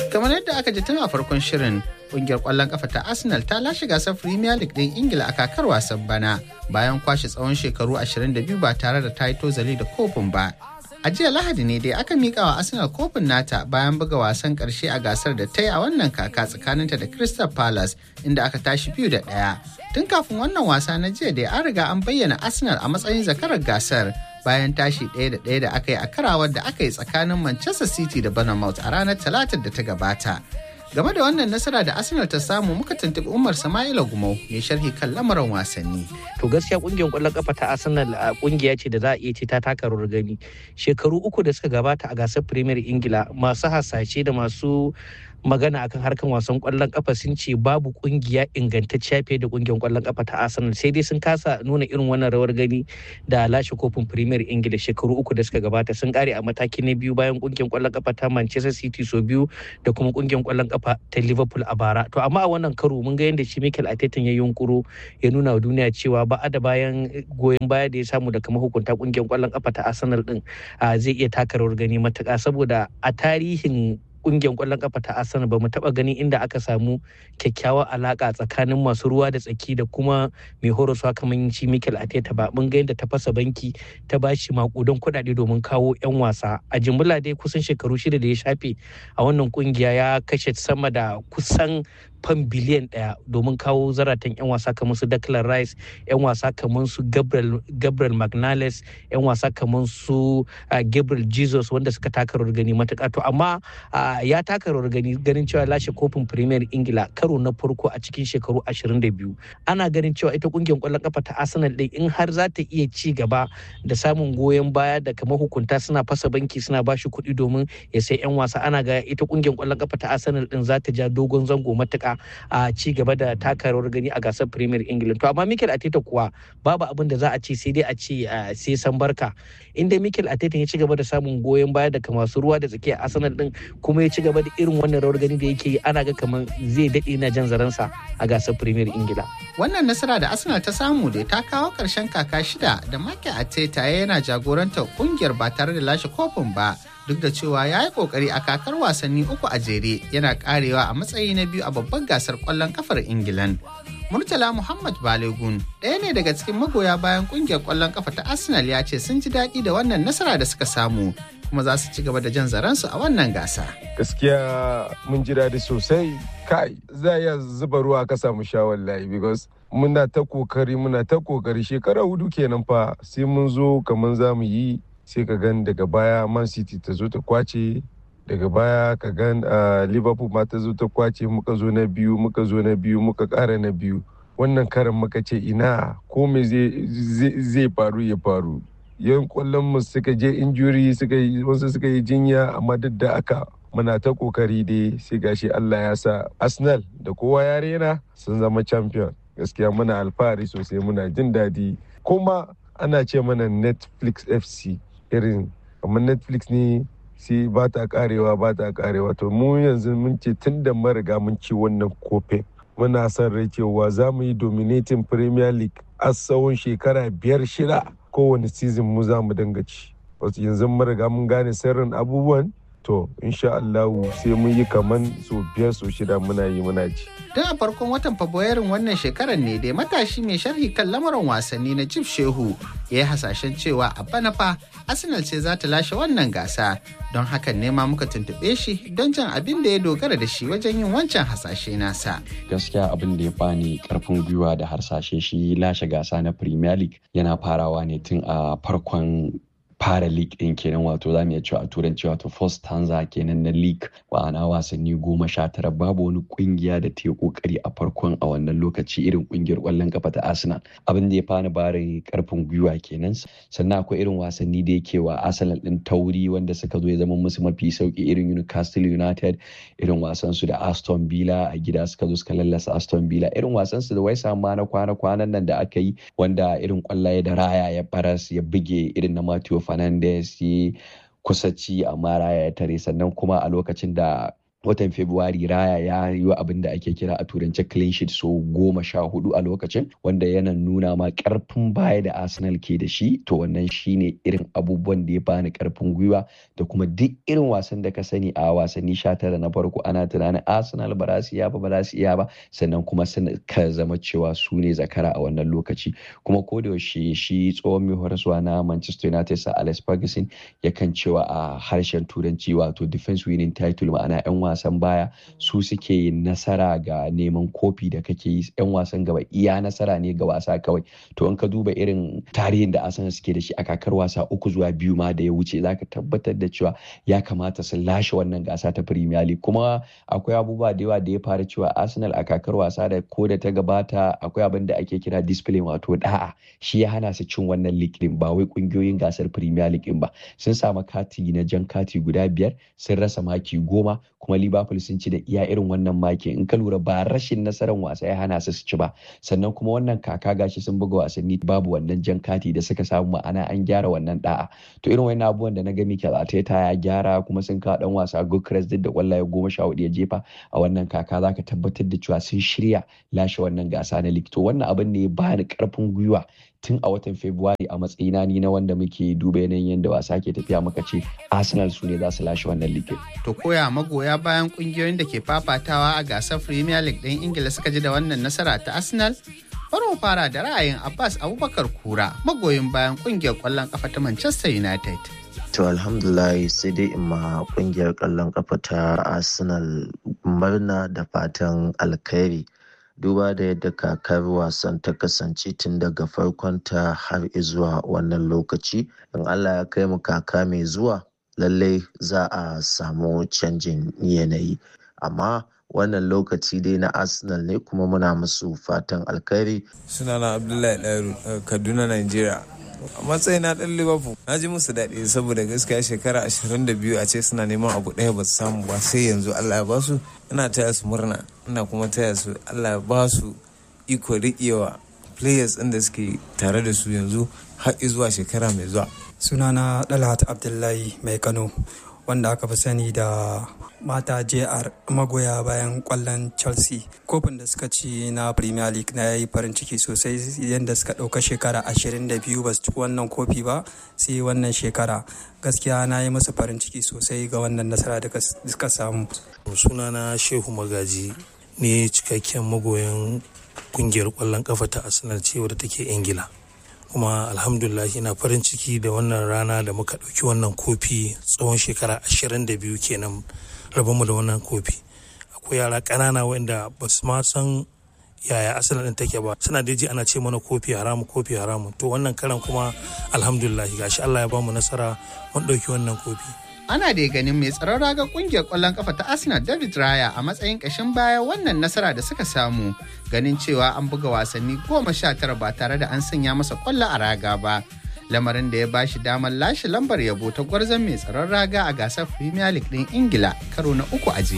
kamar yadda aka ji tun a farkon shirin kungiyar kwallon kafa ta arsenal ta lashe gasar premier league din ingila a kakar wasan bana bayan kwashe tsawon shekaru 22 ba tare da ta yi tozali da kofin ba a jiya lahadi ne dai aka mika wa arsenal kofin nata bayan buga wasan karshe a gasar da ta yi a wannan kaka tsakaninta da crystal palace inda aka tashi biyu da ɗaya tun kafin wannan wasa na jiya dai an riga an bayyana arsenal a matsayin zakarar gasar bayan tashi ɗaya da ɗaya da aka yi a karawar da aka yi tsakanin manchester city da bournemouth a ranar talatar da ta gabata game da wannan nasara da arsenal ta samu muka tuntuɓi umar sama'ila gumau mai sharhi kan lamarin wasanni to gaskiya kungiyar kwallon kafa ta arsenal a kungiya ce da za a iya ce ta taka rawar gani shekaru uku da suka gabata a gasar premier ingila masu hasashe da masu magana akan harkan wasan kwallon kafa sun ce babu kungiya ingantacciya fiye da kungiyar kwallon kafa ta Arsenal sai dai sun kasa nuna irin wannan rawar gani da lashe kofin Premier Ingila shekaru uku da suka gabata sun kare a mataki na biyu bayan kungiyar kwallon kafa ta Manchester City so biyu da kuma kungiyar kwallon kafa ta Liverpool a bara to amma a wannan karo mun ga yadda shi Mikel Arteta ya yunkuro ya nuna wa duniya cewa ba da bayan goyon baya da ya samu daga mahukunta kungiyar kwallon kafa ta Arsenal din zai iya taka rawar gani matuƙa saboda a tarihin kungiyar kwallon kafa ta Arsenal ba mu taba gani inda aka samu kyakkyawar alaka tsakanin masu ruwa da tsaki da kuma mai horaswa kamar shi Mikel Arteta ba mun ga yadda ta fasa banki ta bashi makudan kuɗaɗe domin kawo 'yan wasa a jimla dai kusan shekaru shida da ya shafe a wannan kungiya ya kashe sama da kusan fan biliyan ɗaya domin kawo zaratan 'yan wasa kamar su Declan Rice 'yan wasa kamar su Gabriel, Gabriel Magnales 'yan wasa kamar su uh, Gabriel Jesus wanda suka taka rawar gani matuƙa to amma uh, ya taka rawar gani ganin cewa lashe kofin Premier Ingila karo na farko a cikin shekaru 22 ana ganin cewa ita kungiyar kwallon kafa ta Arsenal ɗin in har za ta iya ci gaba da samun goyon baya da kamar hukunta suna fasa banki suna bashi kuɗi domin ya sai 'yan wasa ana ga ita kungiyar kwallon kafa ta Arsenal ɗin za ta ja dogon zango matuƙa a ci gaba da taka rawar gani a gasar Premier England. To amma Mikel Arteta kuwa babu abin da za a ce sai dai a ce sai san barka. Inda Mikel Arteta ya ci gaba da samun goyon baya daga masu ruwa da tsakiya Arsenal din kuma ya ci gaba da irin wannan rawar gani da yake yi ana ga kamar zai daɗe na jan zaransa a gasar Premier Ingila. Wannan nasara da Arsenal ta samu da ta kawo ƙarshen kaka shida da Mikel Arteta yana jagorantar kungiyar ba tare da lashe kofin ba. duk da cewa ya yi kokari a kakar wasanni uku a jere yana karewa a matsayi na biyu a babban gasar kwallon kafar ingilan murtala muhammad balegun ɗaya ne daga cikin magoya bayan kungiyar kwallon kafa ta arsenal ya ce sun ji daɗi da wannan nasara da suka samu kuma za su ci gaba da jan zaransu a wannan gasa gaskiya mun ji daɗi sosai kai za iya zuba ruwa ka samu sha wallahi because muna ta kokari muna ta kokari shekara hudu kenan fa sai mun zo kamar za mu yi sai ka gan daga baya man city ta zo ta kwace daga baya ka gan liverpool ma ta zo ta kwace muka zo na biyu muka zo na biyu muka kara na biyu wannan karan muka ce ina ko me zai faru ya faru yan kwallon mu suka je injuri suka yi wasu suka yi jinya amma duk da aka muna ta kokari dai sai gashi Allah ya sa Arsenal da kowa ya rena sun zama champion gaskiya muna alfahari sosai muna jin daɗi kuma ana ce mana Netflix FC irin kamar netflix ne sai ba ta karewa ba ta karewa to mu yanzu mun ce tun da mariga mun ci wannan kofin muna son rai cewa za mu yi dominating premier league a tsawon shekara biyar shida kowane season mu za mu dinga ci wasu yanzu mariga mun gane sirrin abubuwan to insha Allahu sai mun yi kaman so biyar so shida muna yi muna ci. Tun a farkon watan Fabrairun wannan shekarar ne dai matashi mai sharhi kan lamarin wasanni na Jif Shehu ya yi hasashen cewa a bana fa Arsenal ce za ta lashe wannan gasa don hakan ne ma muka tuntuɓe shi don jan abin da ya dogara da shi wajen yin wancan hasashe nasa. Gaskiya abin da ya bani karfin gwiwa da harsashe shi lashe gasa na Premier League yana farawa ne tun a farkon fara league din kenan wato za mu iya cewa a turanci wato first stanza kenan na league ma'ana wasanni goma sha tara babu wani kungiya da ta yi kokari a farkon a wannan lokaci irin kungiyar kwallon kafa ta arsenal abin da ya fani bari karfin gwiwa kenan sannan akwai irin wasanni da yake wa arsenal din tauri wanda suka zo ya zama musu mafi sauki irin newcastle united irin wasan su da aston villa a gida suka zo suka lallasa aston villa irin wasan su da wai ma na kwana kwanan nan da aka yi wanda irin kwallaye da raya ya baras ya buge irin na Matthew Fernandes ya kusa ci amma raya ya tare sannan kuma a lokacin da watan Fabrairu Raya ya yi wa abin da ake kira a turance clean sheet so goma sha hudu a lokacin wanda yana nuna ma karfin baya da Arsenal ke da shi to wannan shine irin abubuwan da ya bani karfin gwiwa da kuma duk irin wasan da ka sani a wasanni sha tara na farko ana tunanin Arsenal ba za su iya ba ba za su iya ba sannan kuma ka zama cewa su ne zakara a wannan lokaci kuma ko da yaushe shi tsohon mai horaswa na Manchester United sa Alex Ferguson yakan cewa a harshen turanci wato defense winning title ma'ana 'yan wasan baya su suke yin nasara ga neman kofi da kake yi 'yan wasan gaba iya nasara ne ga wasa kawai to in ka duba irin tarihin da Arsenal suke da shi a kakar wasa uku zuwa biyu ma da ya wuce zaka tabbatar da cewa ya kamata su lashe wannan gasa ta Premier League kuma akwai abubuwa da yawa da ya fara cewa Arsenal a kakar wasa da ko da ta gabata akwai abin da ake kira discipline wato da'a shi ya hana su cin wannan league din ba wai kungiyoyin gasar Premier League din ba sun samu kati na jan kati guda biyar sun rasa maki goma kuma Liverpool sun ci da iya irin wannan maki in ka lura ba rashin nasarar wasa ya hana su su ci ba sannan kuma wannan kaka gashi sun buga wasanni babu wannan jan kati da suka samu ma'ana an gyara wannan da'a to irin wannan abubuwan da na ga Mikel Arteta ya gyara kuma sun kawo dan wasa Gukres duk da kwallaye goma sha hudu ya jefa a wannan kaka zaka tabbatar da cewa sun shirya lashe wannan gasa na league to wannan abin ne ya bani karfin gwiwa tun a watan Fabrairu a matsayina ni na wanda muke duba yanayin yadda wasa ke tafiya muka ce Arsenal su ne za su lashe wannan league. To koya magoya bayan kungiyoyin da ke fafatawa a gasar Premier League ɗin Ingila suka ji da wannan nasara ta Arsenal? Bari mu fara da ra'ayin Abbas Abubakar Kura magoyin bayan kungiyar ƙwallon ƙafa ta Manchester United. To alhamdulillah sai dai in ma kungiyar ƙwallon ƙafa ta Arsenal murna da fatan alkhairi. duba da yadda kakar wasan ta kasance tun daga farkonta har zuwa wannan lokaci in allah ya kai mu kaka mai zuwa lallai za a samu canjin yanayi amma wannan lokaci dai na arsenal ne kuma muna musu fatan alkhairi sunana abdullahi ɗaru kaduna nigeria a matsayin na ɗan liverpool na ji musu daɗi saboda gaskiya shekara 22 a ce suna neman abu ɗaya ba su samu ba sai yanzu allah ya ba su ina taya su murna ina kuma taya su allah ya ba su iko riƙewa players ɗin da suke tare da su yanzu har zuwa shekara mai zuwa sunana dalhat abdullahi mai kano wanda aka fi sani da mata jr magoya bayan kwallon chelsea kofin da suka ci na premier league na yi farin ciki sosai yadda suka ɗauka shekara 22 ba su ci wannan kofi ba sai wannan shekara gaskiya na yi musu farin ciki sosai ga wannan nasara da suka samu sunana shehu magaji ne cikakken magoyan kungiyar kwallon kafa ta arsenal ce wadda take ingila kuma alhamdulillah ina farin ciki da wannan rana da muka ɗauki wannan kofi tsawon shekara 22 kenan mu da wannan kofi akwai yara ƙanana wanda ba su ma san yaya asalin ɗin take ba suna da ji ana ce mana kofi haramu kofi haramu to wannan karan kuma alhamdulillah gashi Allah ya ba mu nasara mun ɗauki wannan kofi ana da ganin mai tsaron raga kungiyar kwallon kafa ta arsenal david raya a matsayin kashin baya wannan nasara da suka samu ganin cewa an buga wasanni goma sha tara ba tare da an sanya masa kwallo a raga ba lamarin da ya ba shi damar lashe lambar yabo ta gwarzon mai tsaron raga a gasar premier league din ingila karo na uku a